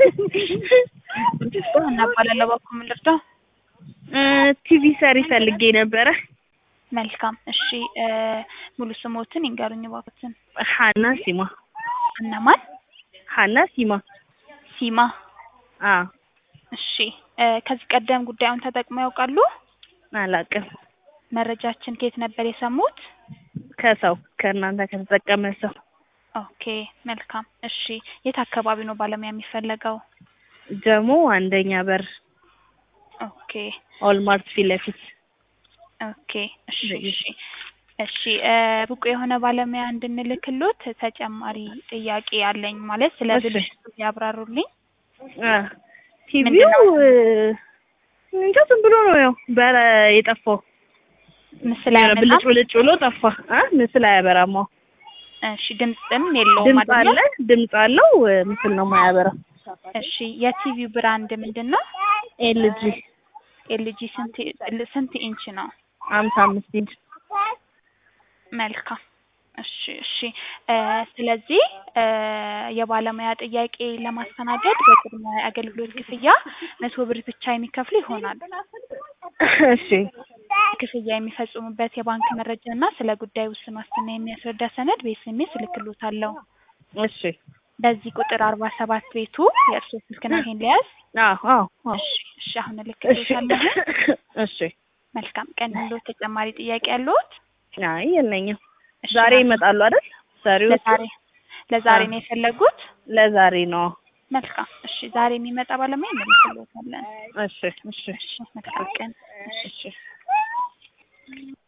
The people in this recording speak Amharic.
እናባላለሁ በኩል ምን ልርዳው? ቲቪ ሰሪ ፈልጌ ነበረ። መልካም እሺ እ ሙሉ ስሞትን ይንገሩኝ እባክዎትን። ሀና ሲማ እነማን? ሀና ሲማ ሲማ አ እሺ እ ከዚህ ቀደም ጉዳዩን ተጠቅመው ያውቃሉ? አላውቅም። መረጃችን ከየት ነበር የሰሙት? ከሰው ከእናንተ ከተጠቀመ ሰው ኦኬ መልካም እሺ የት አካባቢ ነው ባለሙያ የሚፈለገው? ጀሞ አንደኛ በር ኦኬ ኦልማርት ፊት ለፊት ኦኬ እሺ እሺ እሺ እ ብቁ የሆነ ባለሙያ እንድንልክሎት ተጨማሪ ጥያቄ አለኝ ማለት ስለ እሺ። ብልሽቱ ያብራሩልኝ። አ ቲቪው ምንድነው? እ እንጃ ዝም ብሎ ነው ያው በረ የጠፋው ምስል የሆነ ብልጭ አያመጣም? ብልጭ ብሎ ጠፋ። አ ምስል አያበራም። አዎ እሺ ድምፅም የለውም ድምፅ አይደለ? አለ ድምፅ አለው እ ምስል ነው የማያበራው። እሺ የቲቪው ብራንድ ምንድን ነው? ኤልጂ ኤልጂ ስንት ስንት ኢንች ነው? ሀምሳ አምስት ኢንች መልካም እሺ እሺ እ ስለዚህ እ የባለሙያ ጥያቄ ለማስተናገድ በቅድመ አገልግሎት ክፍያ መቶ ብር ብቻ የሚከፍሉ ይሆናል። እሺ ክፍያ የሚፈጽሙበት የባንክ መረጃ እና ስለ ጉዳዩ ውስን ዋስትና የሚያስረዳ ሰነድ በኤስኤምኤስ እልክልዎታለሁ። እሺ በዚህ ቁጥር አርባ ሰባት ቤቱ የእርስዎ ስልክ ነው ይሄን ሊያዝ? አዎ አዎ አዎ እሺ እሺ አሁን እሺ እልክልዎታለሁ። እሺ መልካም ቀን ይሁንልዎት። ተጨማሪ ጥያቄ ያለዎት? አይ የለኝም። እሺ ዛሬ መልካም። ይመጣሉ አይደል? ሰሪዎቹ ለዛሬ ለዛሬ አዎ። ነው የፈለጉት? ለዛሬ ነው። መልካም እሺ ዛሬ የሚመጣ ባለሙያ እንልክልዎታለን። እሺ እሺ እሺ መልካም ቀን። እሺ